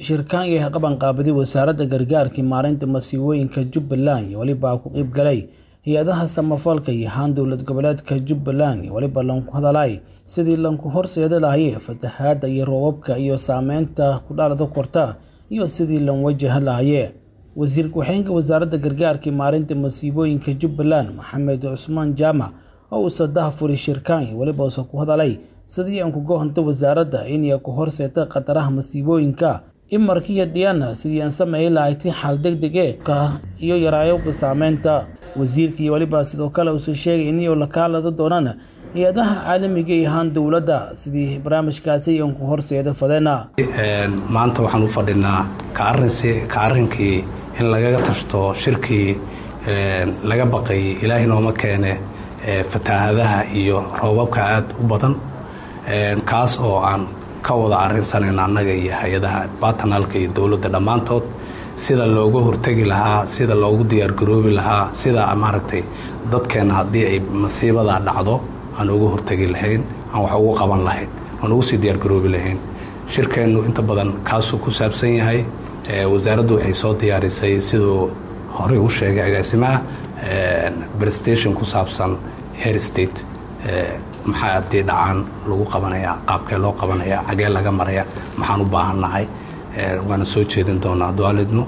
shirkaan yahay qabanqaabadi wasaaradda gargaarka maareynta masiibooyinka jubbaland iyo welibaa ku qeyb galay hay-adaha samafalka iyo haan dowlad goboleedka jubbaland iyo weliba lanku hadalay sidii lanku horseeda lahaye fatahaadda iyo roobabka iyo saameynta ku dhalada korta iyo sidii lan wajaha lahaye wasiir ku-xigeenka wasaaradda gargaarka maareynta masiibooyinka jubbaland maxamed cusmaan jaamac oo uu sadaha furi shirkaan iyo weliba uuse ku hadalay sidii aan kuga honto wasaaradda inay ku horseeta khataraha masiibooyinka imarkiiyo dhiyana sidii aan sameey lahayti xal degdege ka iyo yaraayoga saameynta wasiirka iyo weliba sidoo kale uuse sheegay inay la kaalada doonaan hay-adaha caalamiga iyo ahaan dowladda sidii barnaamijkaasi aan ku horseeda fadeena maanta waxaan u fadhinaa ka arrinkii in lagaga tashto shirkii laga baqayay ilaahay nooma keene fatahaadaha iyo roobabka aada u badan kaas oo aan ka wada arrinsanayno annaga iyo hay-adaha batanalka iyo dowladda dhammaantood sida looga hortegi lahaa sida loogu diyaargaroobi lahaa sida maaragtay dadkeenna haddii ay masiibada dhacdo aan uga hortegi lahayn aan wax ugu qaban lahayn aan ugu sii diyaargaroobi lahayn shirkeennu inta badan kaasuu ku saabsan yahay wasaaraddu waxay soo diyaarisay siduu horey u sheegay agaasimaha prestation ku saabsan her state maxaa haddii dhacaan lagu qabanayaa qaabkee loo qabanayaa xagee laga maraya maxaan u baahannahay waana soo jeedin doonaa duaalidnu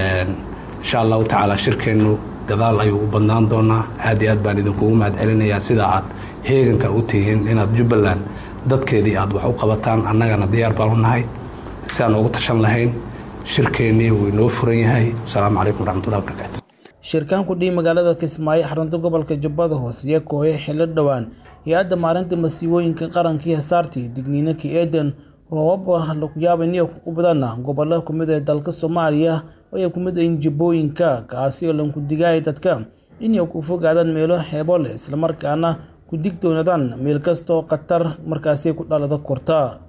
insha allahu tacaala shirkeennu gadaal ayuu u badnaan doonaa aad iyo aad baan idinkugu mahad celinayaa sida aad heeganka u tihiin inaad jubbaland dadkeedii aad wax u qabataan annagana diyaar baan u nahay si aan ugu tashan lahayn shirkeennii wuu inoo furan yahay asalaamu calaykum waraxmatullahi wabarakaatu shirkaan ku dhihi magaalada kismaayo xarunta gobolka jubbada hoose iyo kooye xillo dhowaan hay-adda maalinta masiibooyinka qarankii hasaartii digniinaka eeden roobaba laku yaaba niyo u badana gobollo kumid ee dalka soomaaliya oo ay kumid ayin jibbooyinka kaasi oo lanku digaaya dadka inay ku fogaadaan meelo xeebo leh islamarkaana ku digtoonaadaan meel kastoo khatar markaasi ku dhalada korta